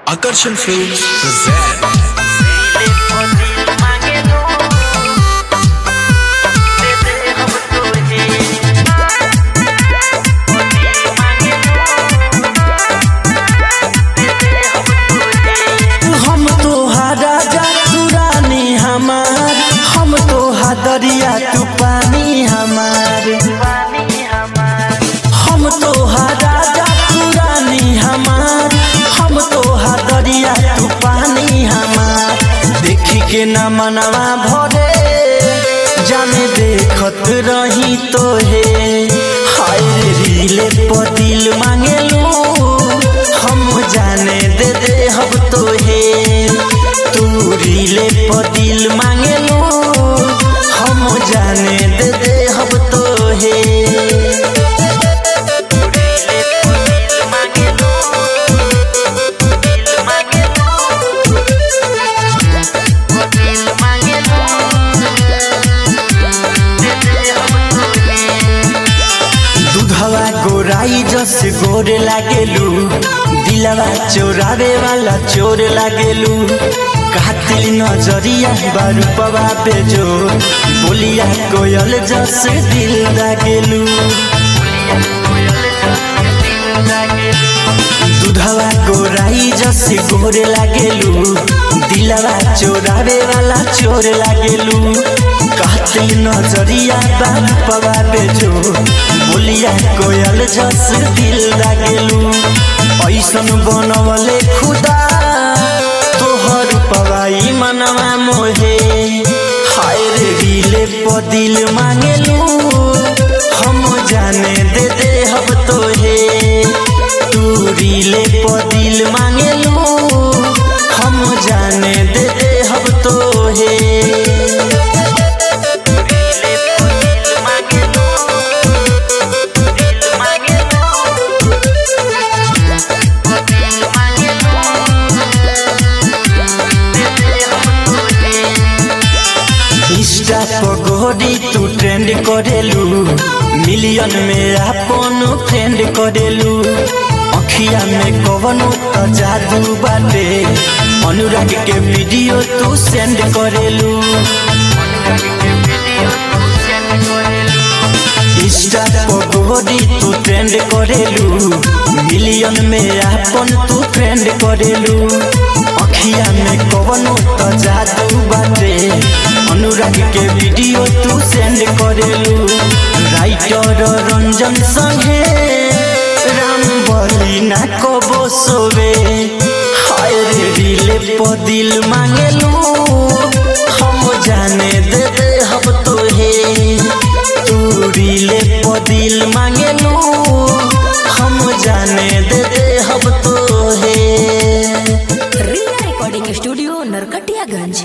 Akarshan Films present हम तो राजा तू रानी हमार हम तो दरिया तू पानी हमार हम तो राजा तू रानी हमार हम तो दरिया तू पानी हमार देखी के न मनवा भरे जाने देखत रही तो हे हाय रे रीले पर दिल मांगेलू हम जाने दे दे हम तो हे तू रीले पर दिल मांगेलू हम जाने दे दे हम तो हे दूधवा गोराई जस गोरे लागेलू दिलवा चोरावे वाला चोर लागेलू कातिल नजरिया बारूपवा बेजो बोलिया कोयल जस दिल लागेलू दूधवा गोराई जस गोरे लागेलू दिलवा चोरावे वाला चोर लागेलू कातिल नजरिया बारूपवा बेजो बोलिया कोयल जस दिल लागेलू ऐसन बनवले खुदा तोहर पवाई मनवा मोहे हाय रे रीले प दिल मांगेलू हम जाने दे दे हम तोहे तू रीले प दिल मांगेलू हम जाने दे दे हम तोहे इंस्टा पर गोरी तू ट्रेंड करेलू मिलियन में अपन फ्रेंड करेलू अखिया में कवनो त जादू बाटे अनुराग के वीडियो तू सेंड करेलू इंस्टा पर गोरी तू ट्रेंड करेलू मिलियन में अपन तू फ्रेंड करेलू अखिया में कवनो त जादू बाटे अनुराग के वीडियो तू सेंड करेलू राइटर रंजन संगे राम बली ना कबो सोवे हाय रे रीले प दिल मांगेलू हम जाने दे दे हम तोहे तू रीले प दिल मांगेलू